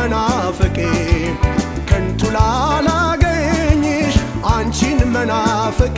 መናፍቄ ከንቱ ላላገኝሽ አንቺን መናፍቄ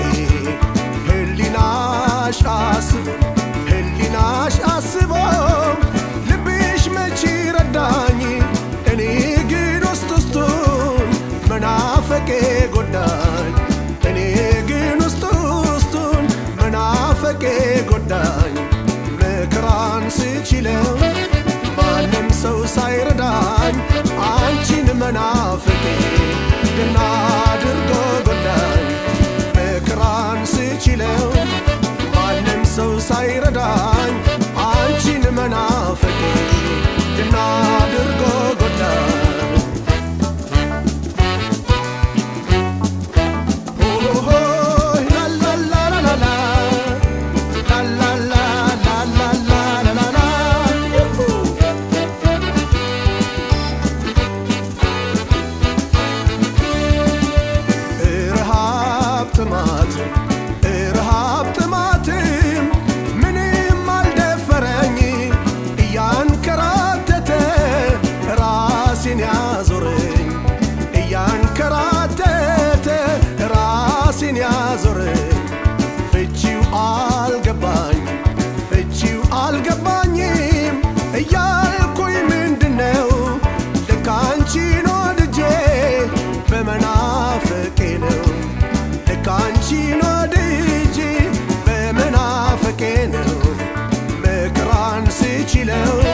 ህሊናሽ አስቦ ህሊናሽ አስቦ ልብሽ መቼ ረዳኝ እኔ ግን ውስጥ ውስጡን መናፈቄ ጎዳኝ እኔ ግን ውስጥ ውስጡን መናፈቄ ጎዳኝ መከራን ስችለው ማንም ሰው ሳይረዳኝ አንቺን መናፍቄ ደና አድርጎ ጎዳኝ መከራን ስችለው ማንም ሰው ሳይረዳኝ አንቺን መናፍቄ ደና አድርጎ ጎዳኝ ኦሆ ላላላላላ ላላላላላላላ ዩሁ እርሃብ ጥማት እርሃብ ጥማትም ምንም አልደፈረኝ እያንከራተተ ራሴን ያዞረኝ እያንከራተተ ራሴን ያዞረኝ ፍቺው አልገባኝ ፍቺው አልገባኝም እያልኩኝ ምንድነው ልክ አንቺን ወድጄ በመናፍቄ ነው ልክ አንቺን ወድጄ በመናፍቄ ነው መከራን ስችለው